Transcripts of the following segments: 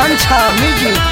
छंछा music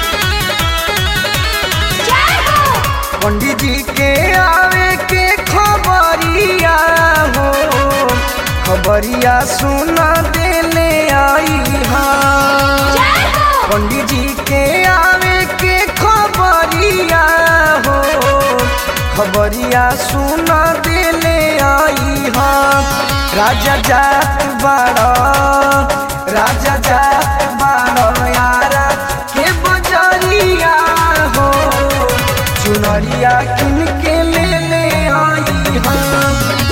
पंडित जी के आवे के खबरिया हो खबरिया सुना देले आई हाँ पंडित जी के आवे के खबरिया हो खबरिया सुना देले आई हाँ राजा जात बाड़ा राजा जात बाड़ा यारा के बजरिया हो चुनरिया किन के ले ले आई हाँ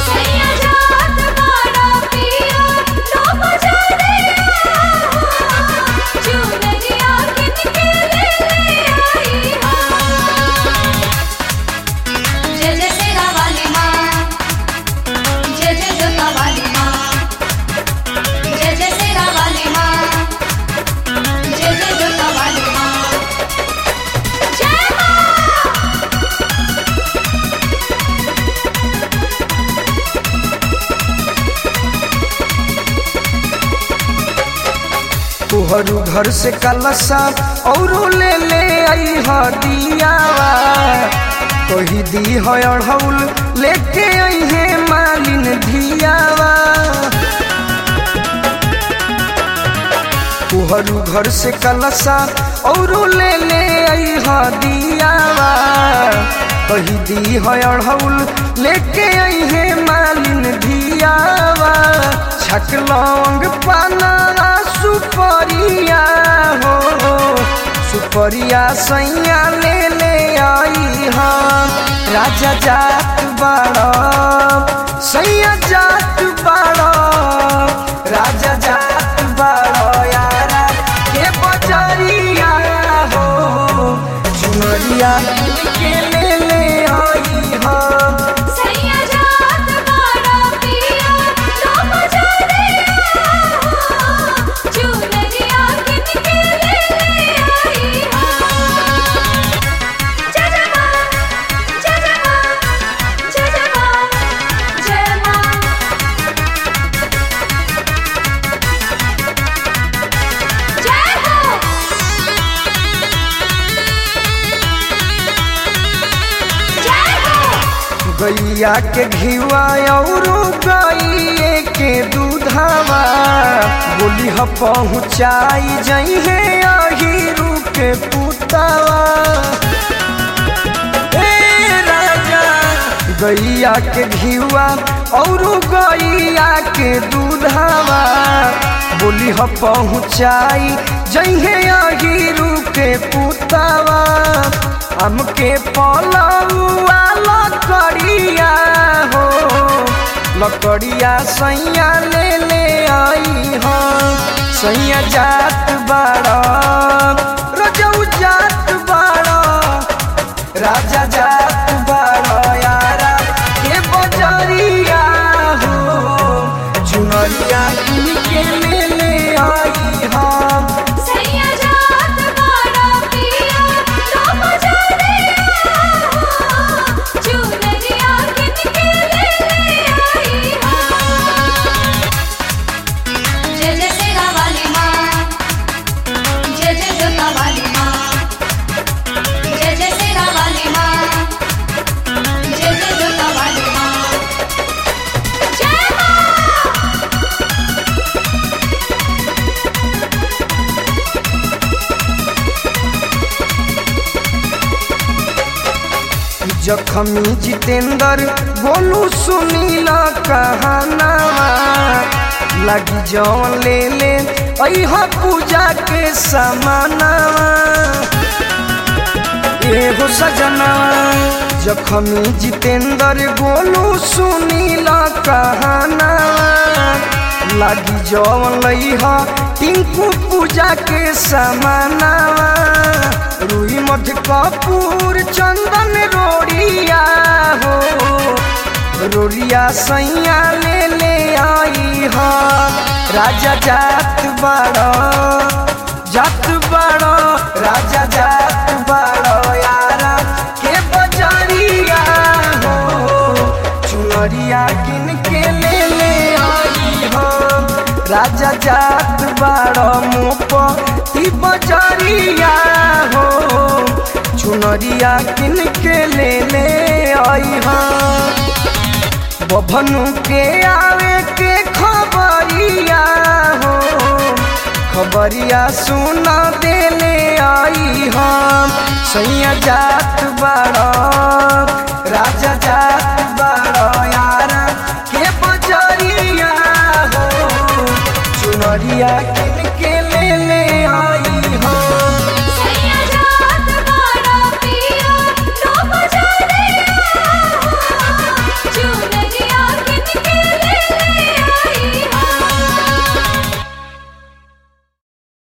जय जय सेना वाली माँ जय जय जोता वाली माँ जय जय सेना वाली माँ जय जय जोता वाली माँ जय माँ तुहरु घर से कलसा और ले ले आई ह दियावा तोही दी है अढ़ौल लेके आई है मालिन धियावा तुहरु घर से कलसा और ले ले आई ह दियावा तोही दी है अढ़ौल लेके आई है मालिन धियावा छक लौंग पाना सुपरिया हो सुपरिया सैया ले ले आई हाँ राजा जात बाड़ा सैया जात बाड़ा राजा जात बाड़ा यारा के बजरिया हो चुनरिया के ले ले आई हाँ सैया जात बाड़ा पिया लो मजरिया चुनरिया किनके ले ले आई हाँ जय जय माँ जय जय माँ जय जय माँ जय माँ जय हो जय हो गैया के घिवा और गैये के दूधावा बोली ह पहुँचाई जई है अहिरू के पुतावा ए राजा गैया के घिवा और गैया के दूधावा बोली ह पहुँचाई जई है अहिरू के पुतावा हमके पलौआ लकड़िया हो लकड़िया सैया ले ले आई हाँ सैया जात बाड़ा रजऊ जात बाड़ा राजा जात बाड़ा यारा के बजरिया हो चुनरिया के ले ले आई हाँ सैया जात बाड़ा पिया लो मजरिया चुनरिया किनके ले ले आई हाँ जय जय सेना वाली माँ जय जय जोता वाली माँ जय जय सेना वाली माँ जय जय जोता वाली माँ जय माँ जखमी जितेंद्र बोलू सुनील कहानावा लगी जौन ले ले अहा पूजा के समानावा एगो सजना जखमी जितेंद्र गोलू सुनील कहानावा लागी जौन लइहा टिंकू पूजा के समानावा रुई मठ कपूर चंदन रोड़िया हो रोड़िया सैया ले ले आई हा राजा जात बाड़ा जात बाड़ा राजा जात बाड़ा यारा के बजरिया हो चुनरिया किन के ले ले आई हा राजा जात बाड़ मोप ती बजरिया हो चुनरिया किन के ले ले आई बभनु के आवे के खबरिया हो खबरिया सुना देले आई हम सैया जात बाड़ राजा जात बाड़ यार के बजरिया हो चुनरिया